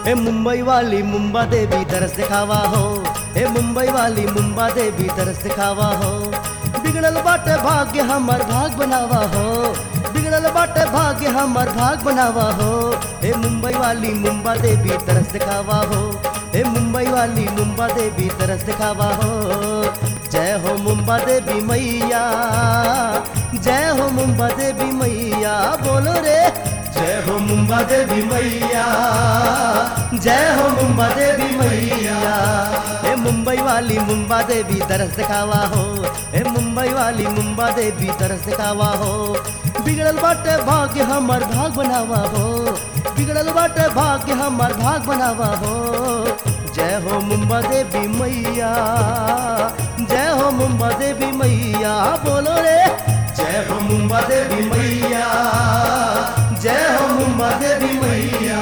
ए मुंबई वाली मुंबा देवी तरस दिखावा हो ए मुंबई वाली मुंबा देवी तरस दिखावा हो बिगड़ल बाटे भाग्य हमर भाग बनावा हो बिगड़ल बाटे भाग्य हमर भाग बनावा हो ए मुंबई वाली मुंबा देवी तरस दिखावा हो ए मुंबई वाली मुंबा देवी तरस दिखावा हो जय हो मुंबा देवी मैया जय हो मुंबा देवी मैया बोलो रे जय हो मुंबा देवी मैया जय हो मुंबा देवी मैया ए मुंबई वाली मुंबा देवी तरस दिखावा हो ए मुंबई वाली मुंबा देवी तरस दिखावा हो बिगड़ल बाटे भाग्य हमर भाग बनावा हो बिगड़ल बाटे भाग्य हमर भाग बनावा हो जय हो मुंबा देवी मैया जय हो मुंबा देवी मैया बोलो रे जय हो मुंबा देवी मैया जय हो मुंबा देवी मैया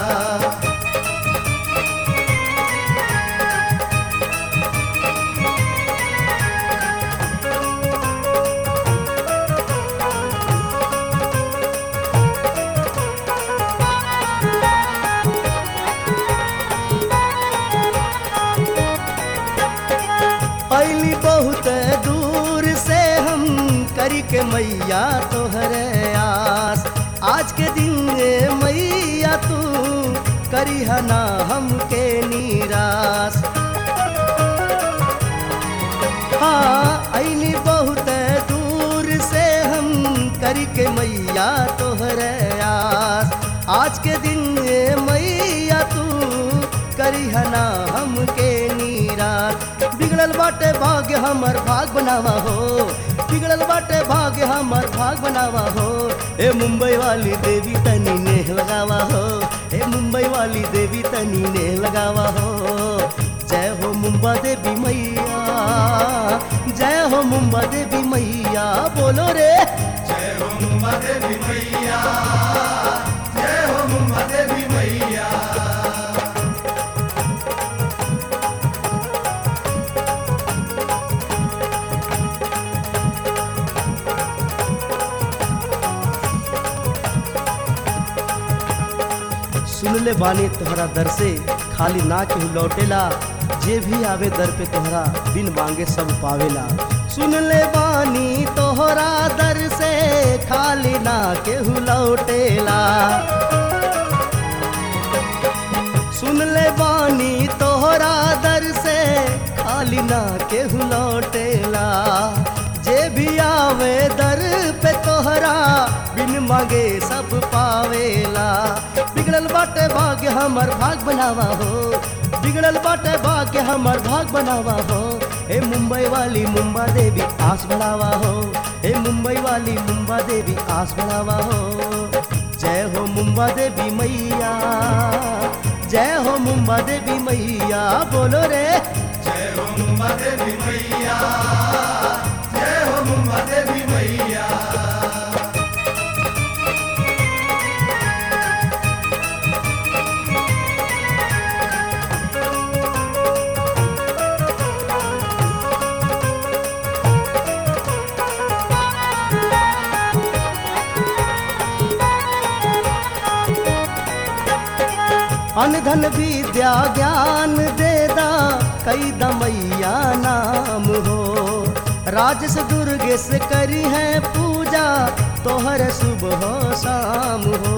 पहली बहुत दूर से हम करी के मैया तोहरे आस आज के दिन रे मैया तू करी ना हमके निराश हाँ ऐनी बहुत दूर से हम करी के मैया तोहरे आस आज के दिन रे मैया तू करी ना हमके निराश बिगड़ल बाटे भाग्य हमर भाग बनावा हो बिगड़ल बाटे भाग्य हमर भाग बनावा हो ए मुंबई वाली देवी तनी ने लगावा हो ए मुंबई वाली देवी तनी ने लगावा हो जय हो मुंबा देवी मैया जय हो मुंबा देवी मैया बोलो रे जय हो मुंबा देवी मैया जय हो मुंबा देवी मैया सुन ले बानी तोहरा दर से खाली ना केहू लौटेला जे भी आवे दर पे तोहरा बिन मांगे सब पावेला सुन ले बानी तोहरा दर से खाली ना केहू लौटेला सुन ले बानी तोहरा दर से खाली ना केहू लौटेला जे भी आवे दर पे तोहरा बिन मांगे सब पावेला बिगड़ल बाटे भाग्य हमर भाग बनावा हो बिगड़ल बाटे भाग्य हमर भाग बनावा हो ए मुंबई वाली मुंबा देवी आस बढ़ावा हो ए मुंबई वाली मुंबा देवी आस बढ़ावा हो जय हो मुंबा देवी मैया जय हो मुंबा देवी मैया बोलो रे जय हो मुंबा देवी मैया जय हो मुंबा देवी मैया अनधन विद्या ज्ञान देदा कई दमैया नाम हो राजस दुर्गेश करी है पूजा तोहर सुबह शाम हो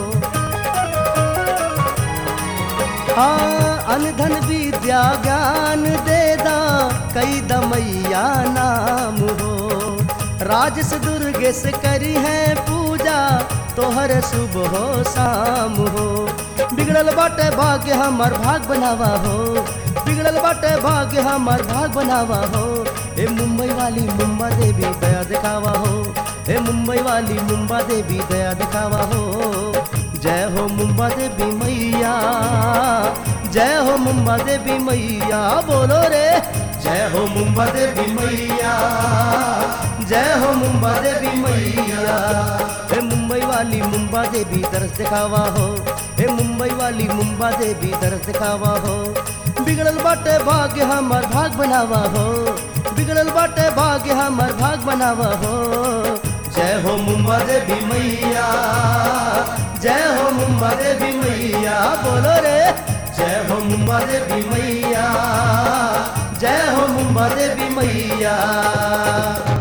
हाँ अनधन विद्या ज्ञान देदा कई दमैया नाम हो राजस दुर्गेश करी है पूजा तोहर सुबह शाम हो बिगड़ल बाटे भाग्य हमर भाग बनावा हो बिगड़ल बाटे भाग्य हमर भाग बनावा हो ए मुंबई वाली मुंबा देवी दया दिखावा हो ए मुंबई वाली मुंबा देवी दया दिखावा हो जय हो मुंबा देवी मैया जय हो मुंबा देवी मैया बोलो रे जय हो मुंबा देवी मैया जय हो मुंबा देवी मैया ए मुंबई वाली मुंबा देवी तरस दिखावा हो ए मुंबई वाली मुंबा देवी तरस दिखावा हो बिगड़ल बाटे भाग्य हमर भाग बनावा हो बिगड़ल बाटे भाग्य हमर भाग बनावा हो जय हो मुंबा देवी मैया जय हो मुंबा देवी मैया बोलो रे जय हो मुंबा देवी मैया जय हो मुंबा देवी मैया